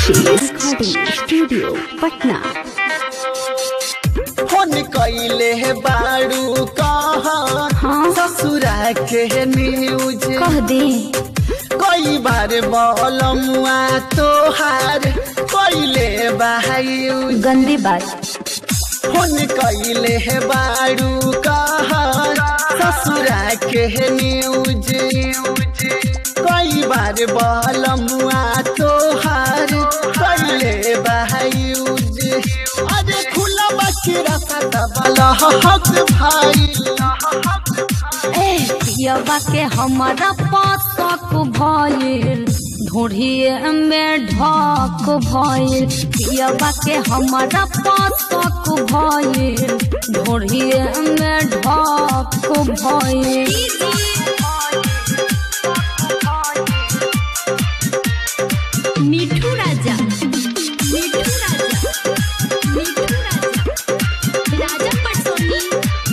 आशीष recording studio Patna phone कैले है बाड़ू कहाँ हाँ ससुरा के न्यूज कह दे कई बार बलमुआ तोहार कैले बायूज गंदी बात फोन कैले है बाड़ू कहाँ ससुरा के न्यूज कई बार बलमुआ तोहार कैले बायूज अरे खुला बकरा सदा बला हक भाई ए पियबा के हमारा पासक भइल ढोढ़िए में ढक भइल पियबा के हमारा पासक भइल ढोढ़िए में ढक भइल मिठू राजा मिठू राजा मिठू राजा राजा पटसोनी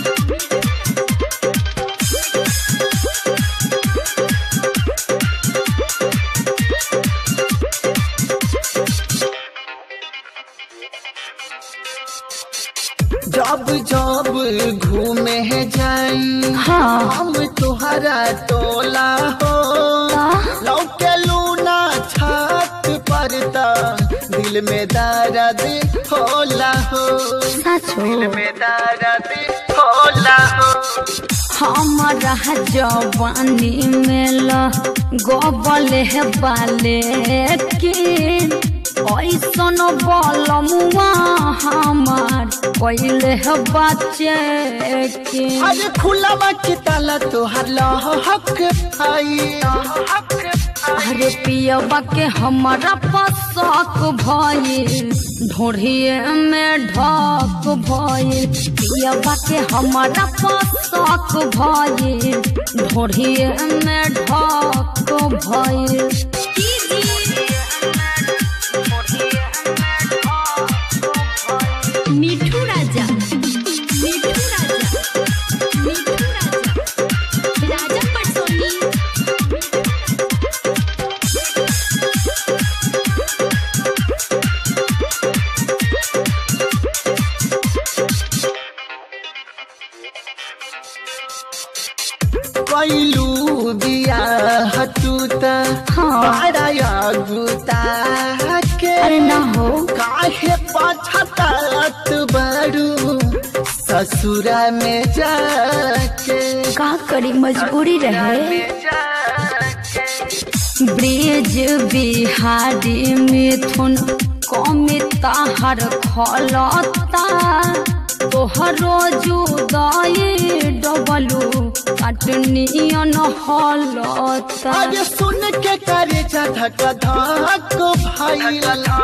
जब जब घूमे जाई हाँ हम तुहरा टोला हो का? लौके लूना छत पर त दिल में दर्द होला हो सचो में दर्द होला हो हमारा जवानी में ल गोबल है बाले किन ऐसन बलमुआ हमार पहले है बच्चे के अरे खुला बाकी ताला तोहर लहक भाई अरे पियबा के हमारा पसक भइल ढोढ़िए में ढक भइल पियबा के हमारा पसक भइल ढोढ़िए में ढक भइल मिठू राजा मिठू राजा मिठू राजा राजा पटसोनी कैलू दिया हतूता हाँ। पाराया गुता के अरे ना हो काहे पछतात बड़ू ससुरा में जाके का करी मजबूरी रहे ब्रिज बिहारी मिथुन कमिता हर खलता तोहरो जुदाई डबलू कटनियन हलता अरे सुन के करे जा धक धक भाई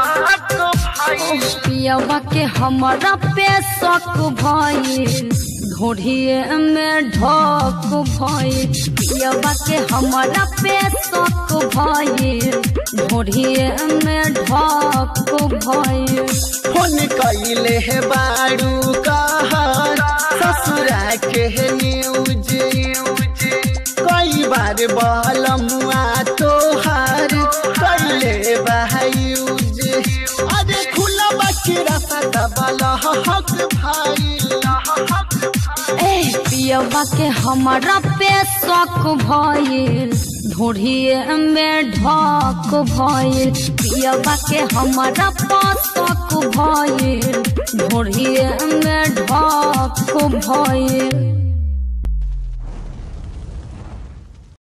पियबा के हमारा पेशक भइल ढोढ़िए में ढक भइल पियबा के हमारा पेशक भइल ढोढ़िए में ढक भइल फोन कैले है बाड़ू कहर ससुरा के न्यूज कई बार बलमुआ तोहार कैले बायूज अरे खुला बकरा सदा बला हक भाई ए पियबा के हमारा पेशक भइल ढोढ़िए में ढक भइल पियबा के हमारा पसक भइल ढोढ़िए में ढक भइल